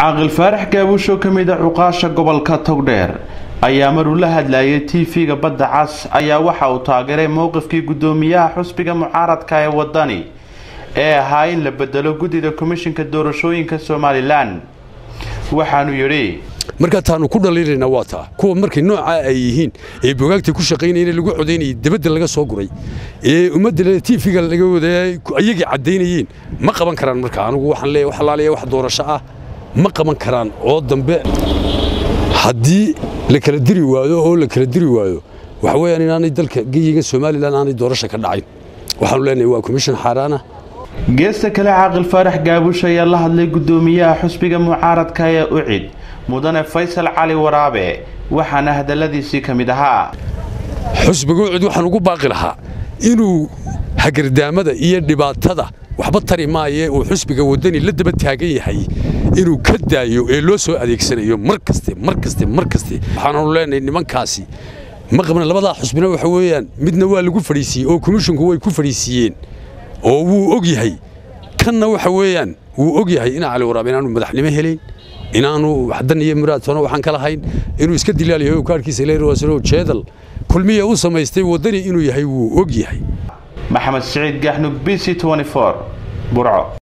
caaqil faarax gaabusho ka mid a cuqaasha gobolka togdheer ayaa maruu la hadlayay tv-ga badda cas ayaa waxa uu taageeray mowqifkii guddoomiyaha xusbiga mucaaradka ee wadani ee ahaa in la bedelo guddida komishinka doorashooyinka somalilan waxaanu yidhi markaa taanu ku dhaliilaynaa waa taa kuwa markay noocaa ay yihiin ee bogaagta ku shaqaynayeen lagu codaynayay debadda laga soo guray ee ummadda tiifiga laga wadaayay ayagii caddaynayeen ma qaban karaan marka anugu waxaan leeyahay wax alaaliya wax doorasho ah ma qaban karaan oo dambe haddii la kala diri waayo oo la kala diri waayo waxa weeyaan inaanay dalka geyiga somalilan aanay doorasho ka dhacayn waxaanu leenahay waa komishin xaaraana geesta kale caaqil faarax gaabush ayaa la hadlay guddoomiyaha xusbiga mucaaradka ee ucid mudane faysal cali waraabe waxaana hadalladiisii ka mid ahaa xusbiga ucid waxaan ugu baaqi lahaa inuu hagardaamada iyo dhibaatada waxba tari maaye uu xusbiga waddani la daba taagan yahay inuu ka daayo ee loo soo adeegsanayo mar kaste mar kaste mar kaste waxaananu leenahay nimankaasi ma qabna labadaa xusbina waxa weeyaan midna waa lagu fadhiisiiyey oo komishinku way ku fadhiisiiyeen oo wuu og yahay kanna waxa weeyaan wuu og yahay ina cali waraabe inaanu madaxnimo helayn inaanu dan iyo muraadtoona waxaan ka lahayn inuu iska dilaalayahay oo kaarhkiisa leerwasano jeedal kulmiya u samaystay waddani inuu yahay wuu og yahay maxamed siciid gaxnug b c burco